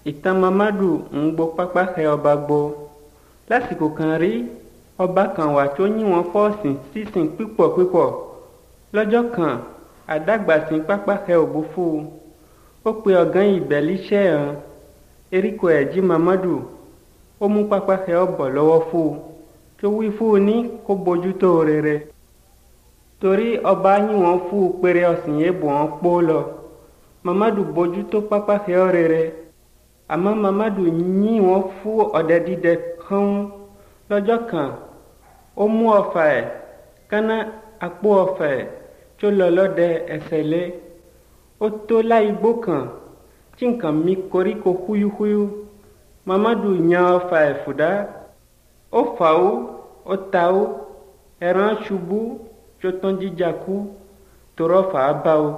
ìtàn mamadu ń gbó pápá xẹ ọba gbó lásìkò kan rí ọba kan wà tó yín wọn fọ́ọ̀sìn sísìn pípọ̀ pípọ̀ lọ́jọ́ kan àdàgbàsìn pápá xẹ òbúfú ó pe ọ̀gán ìbẹ̀líṣẹ́ hàn eríko ẹ̀jí mamadu ó mú pápá xẹ ọbọ̀ lọ́wọ́ fún un tó wí fún un ní kó bójútó rere torí ọba yín wọn fún un péré ọ̀sìn yẹn bò wọ́n pọ́ lọ mamadu bójútó pápá xẹ ọ rere àmọ́ mamadu yín wọn fún ọ̀dẹ dídẹ kán lọ́jọ́ kan ó mú ọfà ẹ̀ kánná àpò ọfà ẹ̀ tó lọ lọ́dẹ ẹsẹ̀ lé ó tó láìgbó kan tí nǹkan mi koríko húyúhúyú mamadu yan ọfà ẹ̀ fùdá ó fà ó ó ta ó ẹran ṣubú tó tán jíjà kú torọ fà á bá o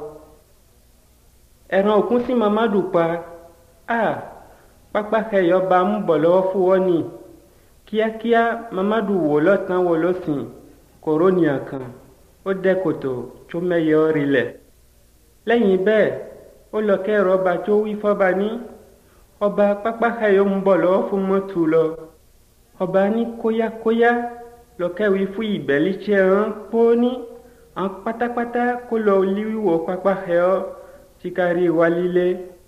ẹran òkun sí mamadu pa a pápá kẹyọ bá ń bọ̀ lọ́wọ́ fún wọn ni kíákíá mamadu wò lọ́tàn wò lọ́sìn kòrónìà kan ó dẹ́ kòtò tó mẹ́yẹ ọ́ rilẹ̀ lẹ́yìn bẹ́ẹ̀ ó lọ kẹ́rọ ọba tó wí fọ́ba ní ọba pápá kẹyọ ń bọ̀ lọ́wọ́ fún mọ́tò lọ ọba ní kóyákóyá lọ́kẹ́wì fún ìbẹ̀líṣẹ́ hàn pọ́ ní àwọn pátápátá kó lọ líwíwò pápá kẹyọ tí kárí wa líle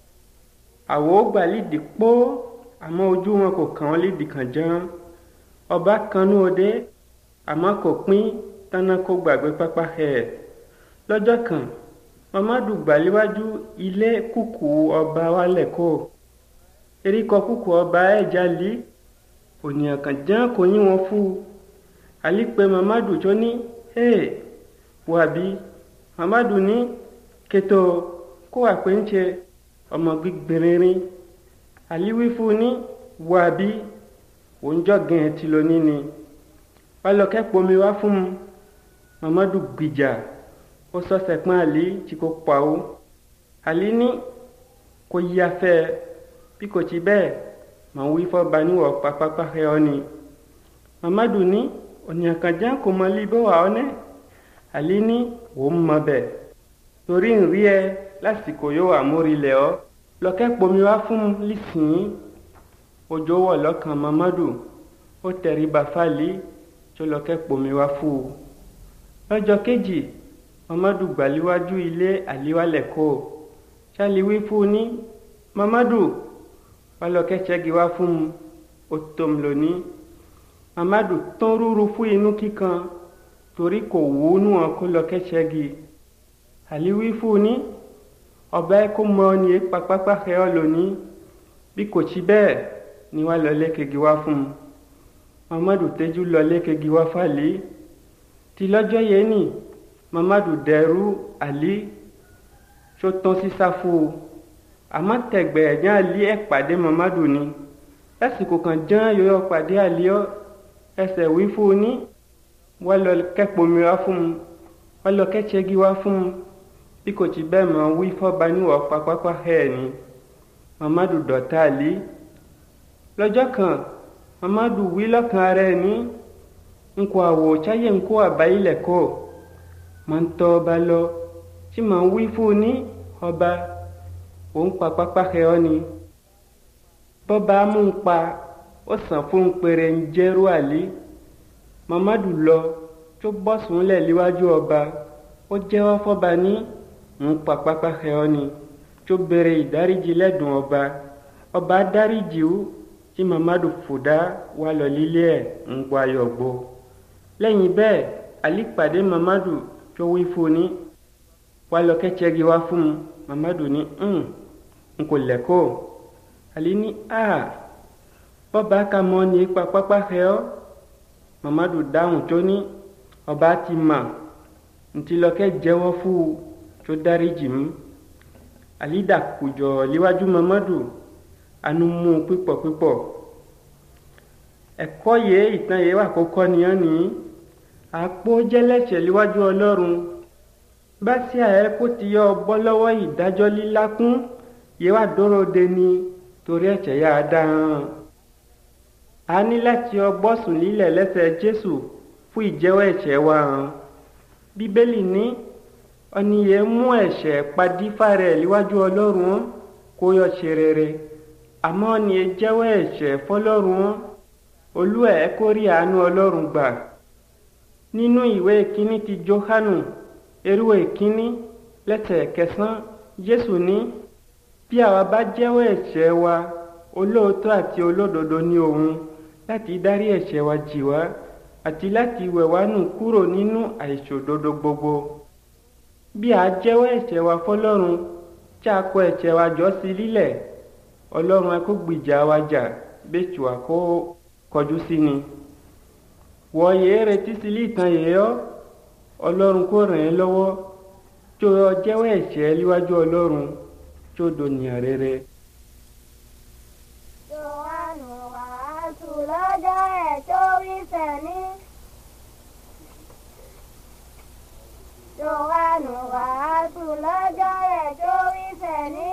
àwọ̀ gbà lídìí pọ́ àmọ́ ojú wọn kò kàn án lídìí kàn jẹun ọba kanú òde àmọ́ kò pín tánà kó gbàgbé pápá ẹ̀ lọ́jọ́ kan mamadu gbàléwájú ilé kúkú ọba wálẹ̀ kó eríkọ kúkú ọba ẹ̀ jalè ònìyàn kan jẹ́ kò yín wọn fún un àlípẹ́ mamadu tó ní hey wàbí mamadu ní kẹtọ kó wà pé ń ṣe ọmọ gbígbìnrin àlíwí fún ní wàbí òǹjọ́ gẹ̀ẹ́ ti lọ níní wálọ́kẹ́ pomi wá fún un mamadu gbìjà ó sọ́sẹ̀ pọ́n àlí tí kò pa ó àlí ní kò yí afẹ́ bí kò ti bẹ́ẹ̀ màá wí fọ́ba níwọ̀ pápápá ẹ ọ́ ni mamadu ní ònìyàn kan jẹ́ kò mọ líbọ̀ wà ọ́ nẹ́ àlí ní òun mọ bẹ́ẹ̀ torí ń rí ẹ lásìkò yóò wà mórílẹ̀ ọ́ lọ́kẹ́ pomi wá fún un lísìn òjò wọ̀ lọ́kàn mamadu ó tẹríba fáàlì tó lọ́kẹ́ pomi wá fún un lọ́jọ́ kejì mamadu gbàléwájú ilé àléwálẹ̀ kó ṣáliwí fún un ní mamadu wálọ́kẹ́ ṣẹ́gi wá fún un ó tó ń lónìí mamadu tán rúru fún inú kíkan torí kò wú nú wọn kó lọ́kẹ́ ṣẹ́gi àléwí fún un ní ọba ẹ kó mọ ní papápá ẹ ọ lónìí bí kò sí bẹ́ẹ̀ ni wàá lọ lẹ́kẹ̀gì wá fún un mamadu tẹ́jú lọ lẹ́kẹ̀gì wá fàlẹ́ tí lọ́jọ́ yẹn ni mamadu dẹrú àlí tó tán sí sáfù àmọ́ tẹ̀gbẹ́ ẹ̀jẹ̀ àlí ẹ̀ pàdé mamadu ni lásìkò kan jẹ́ yóò pàdé àlí ọ ẹsẹ̀ wí fún un ní wọ́n lọ kẹ́pọ̀mi wá fún un wọ́n lọ kẹ́tsẹ́gi wá fún un bí kò tí bẹ́ẹ̀ mọ̀ wí fọ́ba níwọ̀ pápápá ẹ̀ ni mamadu dọ̀tá àlí lọ́jọ́ kan mamadu wí lọ́kàn rẹ̀ ní nkọ àwọ̀ cháyé nkó àbáyílẹ̀ kọ́ máa ń tọ́ ọba lọ tí màá ń wí fún un ní ọba òun pa pápá ẹ̀ ọ́ ni bọ́ba mú un pa ó sàn fún un péré ń jẹ́rú àlí mamadu lọ tó bọ́ sùnlẹ̀ níwájú ọba ó jẹ́wọ́ fọ́ba ní ń pa pápá ẹ̀ ọ́ ni tó béèrè ìdáríjì lẹ́dùn ọba ọba dáríjì ó tí mamadu fòdá wà lọ lílé ẹ̀ ń gbọ́ ayọ̀ gbọ́ lẹ́yìn bẹ́ẹ̀ àlí pàdé mamadu tó wí fún ní wà lọ kẹ́tsẹ́gi wá fún un mamadu ní n kò lẹ́kọ̀ọ́ àlí ní a bọ́ba ka mọ́ ní ipa pápá ẹ̀ ọ́ mamadu dáhùn tó ní ọba ti mà ntí lọ́kẹ́ jẹ́wọ́ fún un tó dáríjì mú àlí dàkùjọ líwájú mamadu anu mú pípọ̀ pípọ̀ ẹ̀kọ́ yẹ ìtàn yẹ wà kókọ́ nìyẹn ní àpò jẹ́lẹ́sẹ̀ níwájú ọlọ́run bá sí àyẹ kó ti yọ bọ́ lọ́wọ́ ìdájọ́ lílákún yẹ wà dúró de ni torí ẹ̀ṣẹ̀ yà á dá hàn a ní láti ọgbọ́ sùn lílẹ̀ lẹ́sẹ̀ jésù fún ìjẹ́wọ́ ẹ̀ṣẹ̀ wa hàn bíbélì ní ọ̀nìyẹ mú ẹ̀ṣẹ̀ padífà rẹ̀ níwájú ọlọ́run kó yọ ṣe rere àmọ́ ni ẹ jẹ́wọ́ ẹ̀ṣẹ̀ fọlọ́run wọn olú ẹ̀ kó rí àánú ọlọ́run gbà nínú ìwé ìkíní ti johanu erú ìkíní lẹ́sẹ̀ kẹsàn-án jésù ní bí àwa bá jẹ́wọ́ ẹ̀ṣẹ̀ wa olóòótọ́ àti olódodo ní òun láti dárí ẹ̀ṣẹ̀ wa jì wá àti láti wẹ̀ wá nù kúrò nínú àìṣòdodo gbogbo bí a jẹ́wọ́ ẹ̀ṣẹ̀ wa fọlọ́run tí a kọ ẹ̀ṣẹ̀ wa jọ sí lílẹ̀ ọlọ́run ẹ kó gbìjà wa jà bẹ́ẹ̀ wá kó kọjú sí ni wọ yéé retí sí lìtàn yìí ọ́ ọlọ́run kó ràn ẹ́ lọ́wọ́ tí o jẹ́wọ́ ẹ̀ṣẹ̀ níwájú ọlọ́run tí o dònìyàn rere. Jòhánù wàásù lọ́jọ́ ẹ̀ tó wí sẹ́ni. Jòhánù wàásù lọ́jọ́ ẹ̀ tó wí sẹ́ni.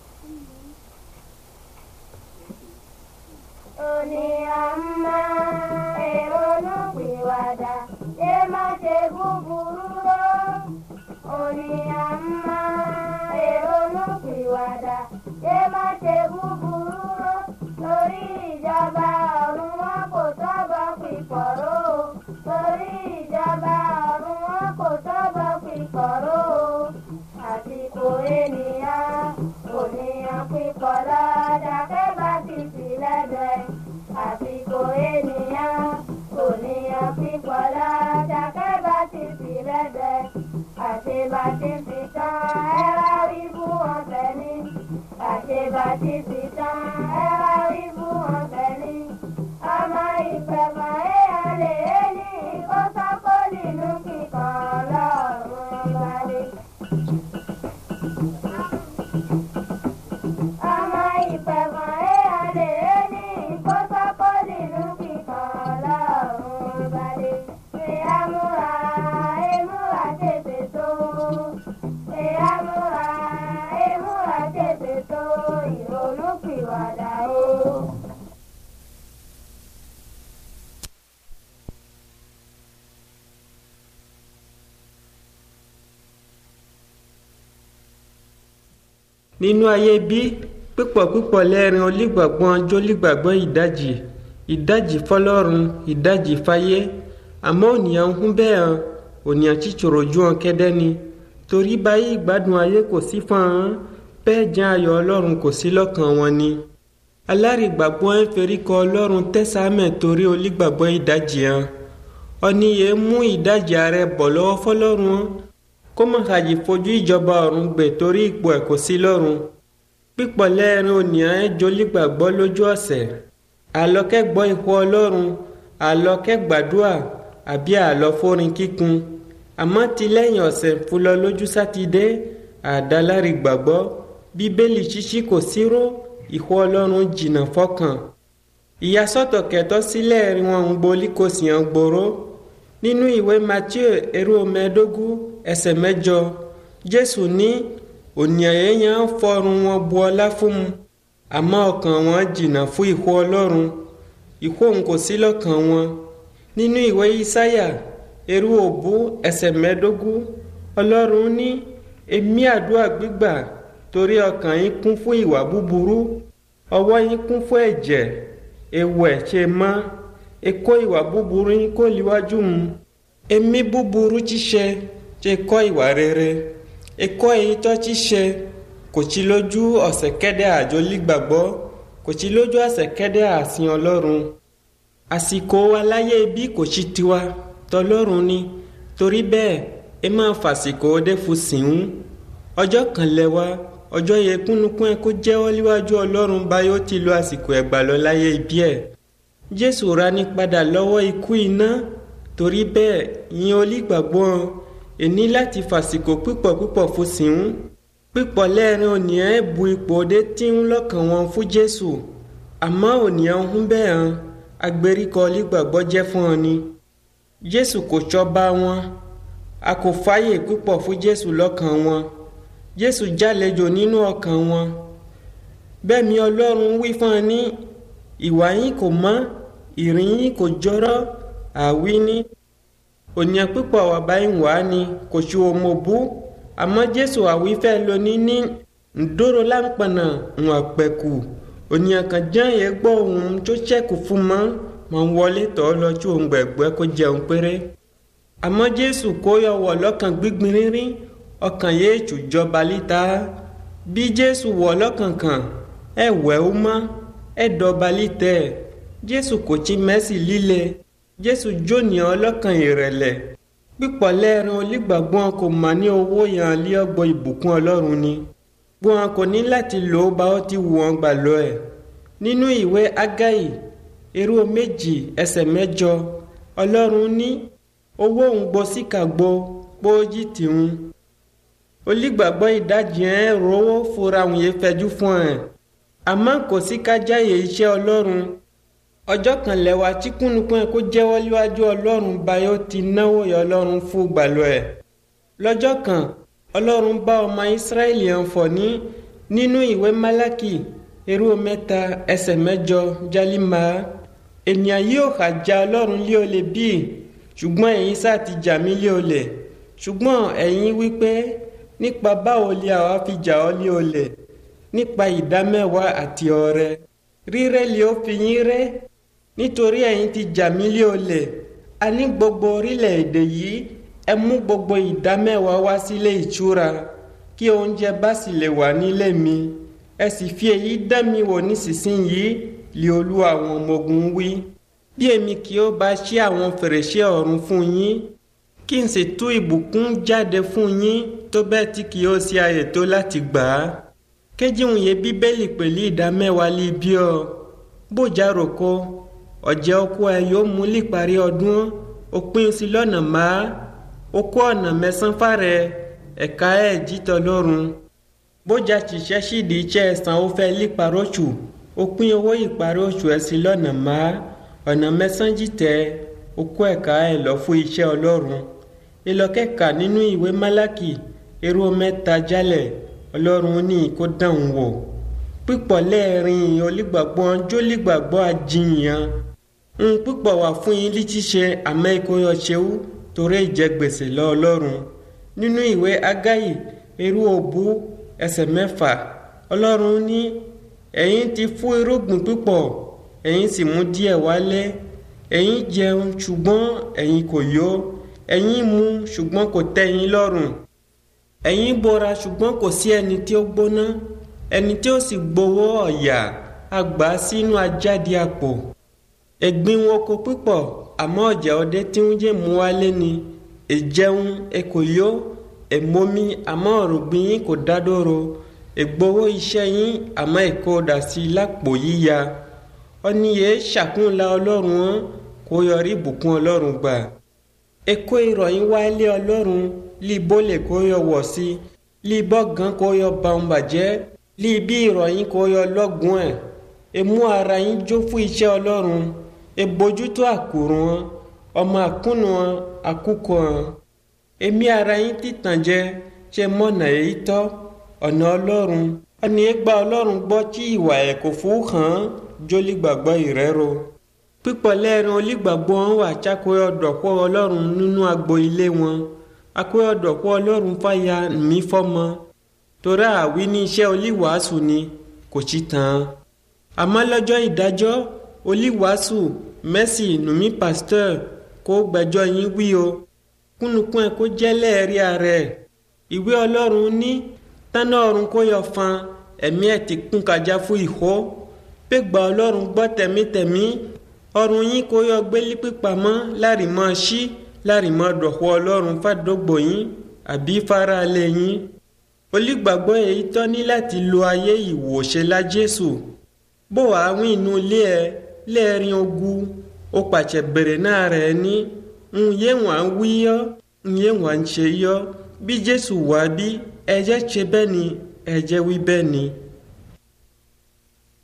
Òní àmà èrònú pìwàdà ṣé má ṣe búburú ró. Òní àmà èrònú pìwàdà ṣé má ṣe búburú ró. Torí ìjọba ọ̀run wọn kò tọ́bọ̀ pìpọ̀ró. Torí ìjọba ọ̀run wọn kò tọ́bọ̀ pìpọ̀ró. Àsìkò ènìyàn kò níyàn pípọ̀ lọ́dà kẹ́bà ti sì lẹ́gbẹ̀ẹ́. Àsìkò ènìyàn kò níyàn pípọ̀ lọ́dà kẹ́bà ti sì lẹ́gbẹ̀ẹ́. Àṣebàṣe ti tán ẹ wá wí fún ọ̀fẹ́ ní. Àṣebàṣe ti tán ẹ wá wí fún ọ̀fẹ́ ní. Ọmọ ìpẹ̀mọ̀ èèyàn lè ní kó sápó nínú kíkan lọ́rùn balẹ̀. Ọmọ ìpẹ̀mọ̀ èèyàn lè ní kó sápó nínú kíkan lọ́rùn balẹ̀. Ṣé àmúra èmúra tètè tó? Ṣé àmúra èmúra tètè tó? Ìrònú pìwàdà o. nínú ayé bí pípọ̀ pípọ̀ lẹ́rìn olígbàgbọ́n jólígbàgbọ́ ìdajì ìdajì fọlọ́run ìdajì fáyé àmọ́ ònìyàn ń hún bẹ́ẹ̀ hàn ònìyàn chíchòrò ju hàn kẹ́dẹ́ ni torí báyìí ìgbádùn ayé kò sí fún hàn bẹ́ẹ̀ jẹ́ ayọ̀ ọlọ́run kò sí lọ́kàn wọn ni alárìgbàgbọ́ ń ferí kọ ọlọ́run tẹ́sàmẹ̀ torí olígbàgbọ́ ìdajì hàn ọ̀nìyẹ mú ìdajì ààrẹ bọ̀ lọ́wọ́ fọlọ́run hàn kó má ṣàjì fojú ìjọba ọ̀run gbè torí ipò ẹ̀ kò sí lọ́run pípọ̀ lẹ́ẹ̀rin ònìyàn ẹ̀ jólígbàgbọ́ lójú ọ̀sẹ̀ àlọ́kẹ́ gbọ́ ìhó ọlọ́run àlọ́kẹ́ gbàdúrà àbí àlọ́ fórin kíkun àmọ́ ti lẹ́yìn ọ̀sẹ̀ fúlọ lójú sátidé àdálárí gbàgbọ́ bíbélì ṣíṣí kò síró ìhó ọlọ́run jìnnà fọ́kàn ìyàsọ́tọ̀ kẹtọ́ sílẹ̀ rí wọn ń gbolí kò sì hàn gbòòrò nínú ìwé matthew erú mẹ́ẹ̀ẹ́dógún ẹsẹ̀ mẹ́jọ jésù ní ònìyàn èèyàn ń fọrùn wọn bu ọlá fún mu àmọ́ ọkàn wọn jìnnà fún ìhó ọlọ́run ìhó òun kò sí lọ́kàn wọn nínú ìwé isáyà erú òbú ẹsẹ̀ mẹ́ẹ̀ẹ́dógún ọlọ́run ní èmi àdúrà gbígbà torí ọkàn yín kún fún ìwà búburú ọwọ́ yín kún fún ẹ̀jẹ̀ ewu ẹ̀ ṣe mọ́ ekó ìwà búburú yín kó líwájú mu èmi búburú ṣíṣe ṣe kọ́ ìwà rere ekó èyí tó ṣíṣe kò sí lójú ọ̀sẹ̀ kẹ́dẹ́ àjọ lígbàgbọ́ kò sí lójú ọ̀sẹ̀ kẹ́dẹ́ àsìn ọlọ́run àsìkò aláyé bí kò sí tiwa tọlọ́run ni torí bẹ́ẹ̀ ẹ máa fàsìkò dé fún sìnún ọjọ́ kan lẹ́wà ọjọ́ yẹ kúnnukún ẹ kó jẹ́wọ́ níwájú ọlọ́run báyọ̀ ti lo àsìkò ẹ̀gbà lọ láyé ibi ẹ̀ jésù ra ní padà lọ́wọ́ ikú iná torí bẹ́ẹ̀ yín olígbàgbọ́ ẹni láti fàsìkò pípọ̀ pípọ̀ fún sìnún pípọ̀ lẹ́ẹ̀rin ònìyàn ẹ̀ bu ipò dé tí ń lọ́kàn wọn fún jésù àmọ́ ònìyàn ń bẹ́ẹ̀ hàn agbèríkọ olígbàgbọ́ jẹ́ fún ọ ni jésù kò ṣọba wọn a kò fààyè púpọ̀ fún jésù lọ́kàn wọn jésù jálejò nínú ọkàn wọn bẹ́ẹ̀ mi ọlọ́run wí fún ọ ní ìwà yín kò mọ́ ìrìn yín kò jọrọ́ àwí ní ònìyàn púpọ̀ wà báyìí wá ni kò ṣe òmò bú àmọ́ jésù àwífẹ́ lóní ní ǹdóró láǹpọ̀nà ń àpẹ̀kù ònìyàn kan jẹ́ yẹn gbọ́ ohun tó ṣẹ́kù fún mọ́ mọ̀ ń wọlé tọ́ lọ tí òun gbẹ̀gbẹ́ kó jẹun péré àmọ́ jésù kó yọ wọ̀ lọ́kàn gbígbin rírín ọkàn yéé tù jọba líta bí jésù wọ̀ lọ́kàn kan ẹ wẹ̀ ó mọ́ ẹ dọba lítẹ̀ jésù kò tí mẹ́sì líle jésù jónìyàn ọlọ́kàn ìrẹ̀lẹ̀ pípọ̀ lẹ́ẹ̀rin olígbàgbọ́n kò mà ní owó yàn lé ọgbọ́ ìbùkún ọlọ́run ni gbọ́n kò ní láti lò ó bá ó ti wù wọ́n gbà lọ ẹ̀ nínú ìwé ágáì irú méjì ẹsẹ̀ mẹ́jọ ọlọ́run ní owó òun gbọ́ síkà gbọ́ póójì tìhun olígbàgbọ́ ìdajì ẹ̀ rówó fura òun yẹn fẹjú fún ẹ̀ àmọ́ kò sí kájáyè iṣẹ́ ọlọ́run ọjọ́ kan lẹ́wà tí kúnnukún ẹ̀ kó jẹ́wọ́ níwájú ọlọ́run báyọ̀ ti náwó yọ ọlọ́run fún gbàlọ́ ẹ̀ lọ́jọ́ kan ọlọ́run bá ọmọ ìsírẹ́lì hàn fọ̀ ní nínú ìwé málákì irú mẹ́ta ẹsẹ̀ mẹ́jọ jálímà ènìyàn yóò hà já ọlọ́run lé olè bíi ṣùgbọ́n ẹ̀yin sáà ti jà mí lé olè ṣùgbọ́n ẹ̀yin wípé nípa báwo lè àwa fi jà ọ́ lé olè nípa ìdámẹ́wàá àti ọrẹ rírẹ́ lè ó fi yín rẹ́ nítorí ẹ̀yin ti jà mí lé olè a ní gbogbo orílẹ̀-èdè yìí ẹ mú gbogbo ìdámẹ́wàá wá sílé ìtura kí oúnjẹ bá sì lè wà nílé mi ẹ sì fi èyí dán mi wò nísinsìnyí lé olú àwọn ọmọ ogun wí bí èmi kì ó bá ṣí àwọn fèrèsé ọ̀run fún yín kí n sì tú ìbùkún jáde fún yín tó bẹ́ẹ̀ tí kì ó ṣe àyè tó láti gbà á kéjìun yẹ bíbélì pẹ̀lú ìdámẹ́wàá lé bí ọ bójà roko ọ̀jẹ̀ oko ẹ yóò mú líparí ọdún òpin sí lọ́nà máa okó ọ̀nà mẹ́sàn-án fàrẹ̀ ẹ̀ka ẹ̀ jítọ̀ lọ́rùn bójà ṣiṣẹ́ sídìí iṣẹ́ ẹ̀sán ó fẹ́ líparí oṣù òpin owó ìparí oṣù ẹ̀ sí lọ́nà máa ọ̀nà mẹ́sàn-án jìtẹ̀ okó ẹ̀ka ẹ̀ lọ fún iṣẹ́ ọlọ́run ìlọ́kẹ́ka nínú ìwé málákì irú mẹ́ta jálẹ̀ ọlọ́run ní kó dáhùn wò pípọ̀ lẹ́ẹ̀rin olígbàgbọ́ jólígbàgbọ́ àjìyàn ń pípọ̀ wà fún yín lítíṣe àmọ́ ìkóyọ̀ ṣeú torí ìjẹgbèsè lọ ọlọ́run nínú ìwé ágáyì irú òbú ẹsẹ̀ mẹ́fà ọlọ́run ní ẹ̀yin ti fún irúgbìn pípọ̀ ẹ̀yin sì mú díẹ̀ wálé ẹ̀yin jẹun ṣùgbọ́n ẹ̀yin kò yó ẹ̀yin mu ṣùgbọ́n kò tẹ́ yín lọ́rùn ẹ̀yin bora ṣùgbọ́n kò sí ẹni tí ó gbóná ẹni tí ó sì gbowó ọ̀yà àgbà sínú ajáde àpò ẹ̀gbin wọn kò pípọ̀ àmọ́ ọ̀jà ọdẹ tí ń jẹ́ mú wálé ni ìjẹun ẹ̀kọ́ yó ẹ̀mọ́mí àmọ́ ọ̀rùngbìn yín kò dádóró ìgbowó iṣẹ́ yín àmọ́ ẹ̀kọ́ dà sí lápò yíya ọ̀nìyẹ ṣàkúnla ọlọ́run wọn kó yọrí ìbùkún ọlọ́run gbà ẹ̀kọ́ ìrọ̀yìn wálé ọlọ́run lí bólè kó yọ wọ̀ sí lí bọ́gàn kó yọ bàun bàjẹ́ lí bí ìrọ̀yìn kó yọ lọ́gùn ẹ̀ ẹ̀mú ara yín jó fún iṣẹ́ ọlọ́run ẹ̀bójútó àkùrùn wọn ọmọ àkúnnù wọn àkúkọ wọn ẹ̀mí ara yín títàn jẹ ṣe mọ̀nà èyí tọ́ ọ̀nà ọlọ́run ọ̀nà ẹgbà ọlọ́run gbọ́ tí ìwà ẹ̀ kò fún hàn án jólígbàgbọ́ ìrẹ́ro pípọ̀ lẹ́ẹ̀rin olígbàgbọ́ wọn wà chákòó dọ̀pọ̀ ọlọ́run nínú agbo ilé wọn akóyọ̀ dọ̀pọ̀ ọlọ́run fàyà mí fọ́mọ torí àwí ní iṣẹ́ olíwàásù ni kò sí tán àmọ́ lọ́jọ́ ìdájọ́ olíwàásù mẹ́sì nùmí pásítọ̀ kó gbẹ́jọ́ yín wí o kúnnukún ẹ̀ kó jẹ́ lẹ́ẹ̀rí ààrẹ ìwé ọlọ́run ní tánà ọ̀run kó yọ fan ẹ̀mí ẹ̀ ti kún kájà fún ìhó pé gba ọlọ́run gbọ́ tẹ̀mítẹ̀mí ọrùn yín kó yọ gbélé pípamọ́ láàrìmọ́ sí láàrìmọ́ dọ̀pọ̀ ọlọ́run fàdógbò yín àbí faraalẹ̀ yín olùgbàgbọ́ èyí tọ́ ní láti lo ayé ìwòṣe la jésù bó wàá wí inú ilé ẹ lẹ́ẹ̀rin ogun ó pàṣẹ bèrè náà rẹ̀ ní ń yé wọn wí yọ ń yé wọn ṣe yọ bí jésù wá bí ẹ̀jẹ̀ ṣe bẹ́ẹ̀ ni ẹ̀jẹ̀ wí bẹ́ẹ̀ ni.